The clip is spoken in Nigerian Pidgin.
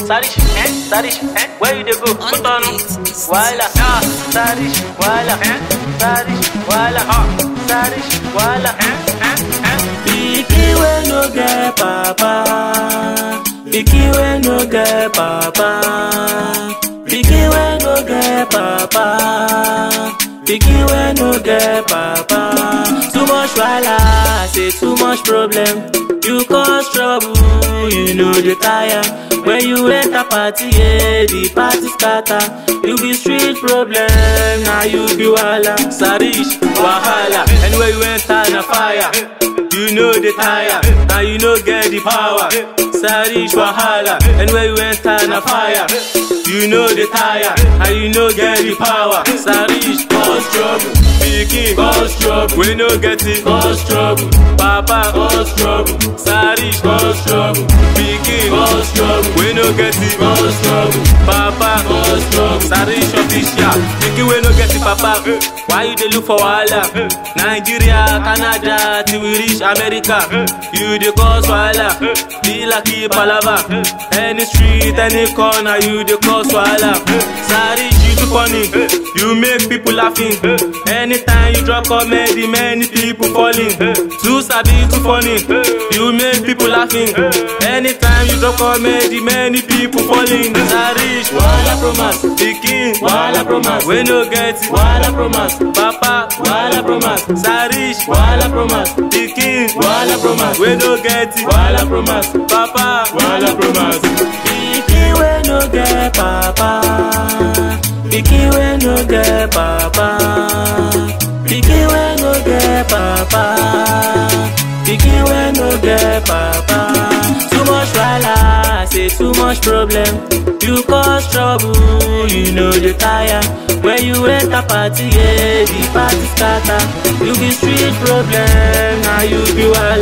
Sarish, eh? Sarish, eh? Where you dey go? On Put the on. beat is Wala, ah, Sarish, wala, eh? Sarish, wala, ah, Sarish, wala, eh? Eh? Eh? Pikin wey no get papa, pikin wey no get papa, pikin wey no get papa, pikin wey no get papa. Too much wahala, say too much problem. You cause trouble, you know the tire. When you enter party, yeah, the party scatter. You be street problem, now you be wahala. Sarish, wahala. Anywhere you enter, na fire. You know the tire, now you know get the power. Sarish wahala, anywhere you enter na fire. You know the tire, now you know get the power. Sarish cause trouble, pikin cause trouble. We no get it cause trouble, papa cause trouble. Sarish cause trouble, pikin cause trouble. We no get it cause trouble, papa cause trouble. Sarish official, pikin we no get it papa. Why you dey look for wahala? Nigeria, Canada, till we reach America. You dey cause wahala, be like a palava. Any street, any corner, you dey cause wahala. Sarish, you too funny, you make people laughing. Anytime you drop comedy, many people falling. Too sabi, too funny, you make people laughing. Anytime you drop comedy, many people falling. Sarish, wahala promise, pikin, wahala promise. We no get it, wahala promise. Papa, wahala promise. Sarish, wahala promise. Pikin, wahala promise. We no get it, wahala promise. Papa, wahala promise. Pikin we no get papa. Pikin we no get papa. Pikin we no get papa. Pikin we no get papa. Too much wahala, say too much problem. You cause trouble, you know the tire. When you enter party, yeah, the party scatter. You be street problem, now you be wahala.